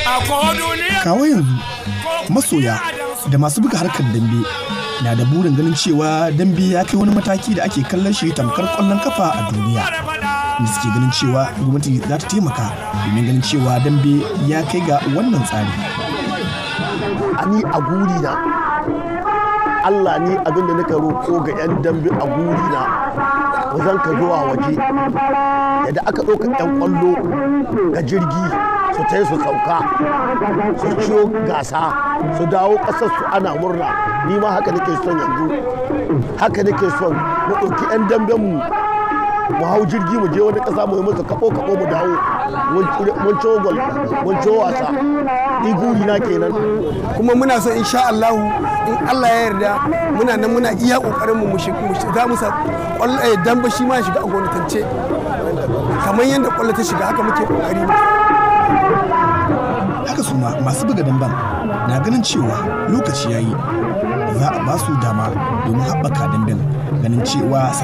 kawo yanzu masoya da masu buga harkar dambe na da burin ganin cewa dambe ya kai wani mataki da ake kallon shi tamkar kwallon kafa a duniya da suke ganin cewa gwamnati za ta taimaka domin ganin cewa dambe ya kai ga wannan tsari ni a guri na Allah ni abin da nika roƙo ga 'yan dambe a guri na wazan ka zuwa waje yadda aka ɗauka 'yan ƙwallo ga jirgi su ta su sauka su ciyo gasa su dawo ƙasar su ana murna ni ma haka nake son yanzu haka nake son mu ɗauki 'yan damben mu mu hau jirgi mu je wani ƙasa mu yi musu kaɓo kaɓo mu dawo mun ciwo gol mun ciwo wasa ni guri na kenan kuma muna so insha Allah in Allah ya yarda muna nan muna iya kokarin mu za mu sa damba shi ma shiga a gwamnatance kamar yadda kwallo ta shiga haka muke kokari haka su ma masu buga damban na ganin cewa lokaci yayi za a ba su dama domin haɓaka damben ganin cewa